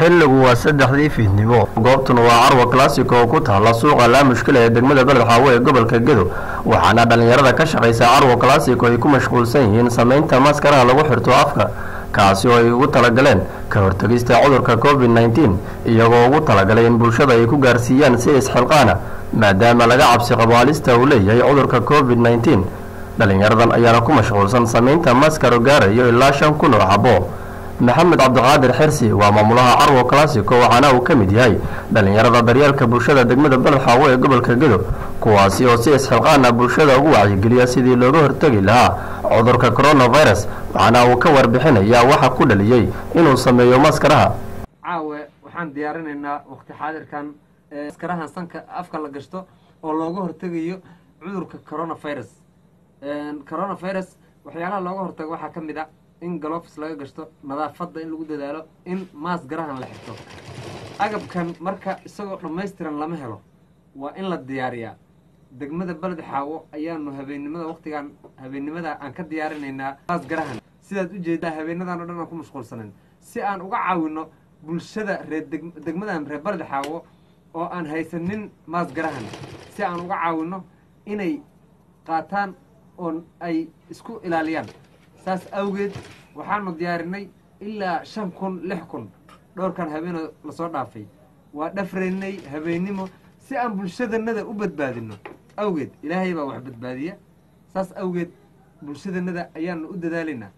xilligu waa saddexdii fiidnimo goobtuna waa carwa classico oo ku taala suuqa laamushkila ee degmada beled xaawo ee gobolka gedo waxaana dhallinyarada ka shaqaysa carwa classico ay ku mashquulsan yihiin samaynta maskaraha lagu xirto afka kaasi oo ay ugu talagaleen ka hortegista cudurka covid nneteen iyagoo ugu talagalay in bulshada ay ku gaarsiiyaan si isxilqaana maadaama laga cabsi qabo halista uu leeyahay cudurka covid nneteen dhallinyaradan ayaana ku mashquulsan samaynta maskaro gaarayo ilaa shan kun oo xabo maxamed cabdiqaadir xirsi waa maamulaha carwo classico waxaana uu ka mid yahay dhallinyarada daryeelka bulshada degmada beled xaawo ee gobolka gedo kuwaasi oo si isxilqaana bulshada ugu wacyigeliya sidii looga hortegi lahaa cudurka coronavirus waxaana uu ka warbixinayaa waxa ku dhaliyey inuu sameeyo maskaraha caawe waxaan diyaarinaynaa waqti xaadirkan maskarahan sanka afka la gashto oo looga hortegayo cudurka coronavirus coronavirus waxyaalaha looga hortago waxaa ka mid a in galofis laga gashto nadaafadda in lagu dadaalo in maas garahan la xirto agabkan marka isagoo dhammaystiran lama helo waa in la diyaariyaa degmada beled xaawo ayaanu habeennimada waqtigaan habeennimada aan ka diyaarinaynaa maas garahan sidaad ujeedaa habeenadan o dhan aan ku mashquulsanayn si aan uga caawino bulshada reer degmadan reer beled xaawo oo aan haysanin maas garahan si aan uga caawino inay qaataan oo ay isku ilaaliyaan saas awgeed waxaanu diyaarinay ilaa shan kun lix kun dhowrkan habeeno lasoo dhaafay waa dhafraynay habeennimo si aan bulshadanada u badbaadino awgeed ilaahay baa wax badbaadiya saas awgeed bulshadanada ayaanu u dadaalaynaa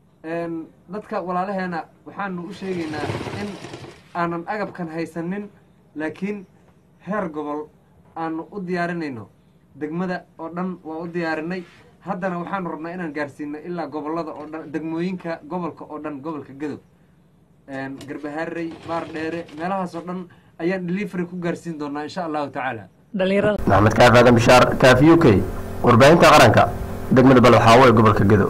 dadka walaalaheena waxaanu u sheegaynaa in aanan agabkan haysanin laakiin heer gobol aanu u diyaarinayno degmada oo dhan waa u diyaarinay haddana waxaanu rabnaa inaan gaarsiino ilaa gobolada oo dhan degmooyinka gobolka oo dhan gobolka gadow garbaharey baar dheere meelahaas oo dhan ayaan delivery ku gaarsiin doonaa insha allahu tacaala maxamed kaaf aadan bishaar kaaf u k warbaahinta qaranka degmada beled xaawo ee gobolka gedo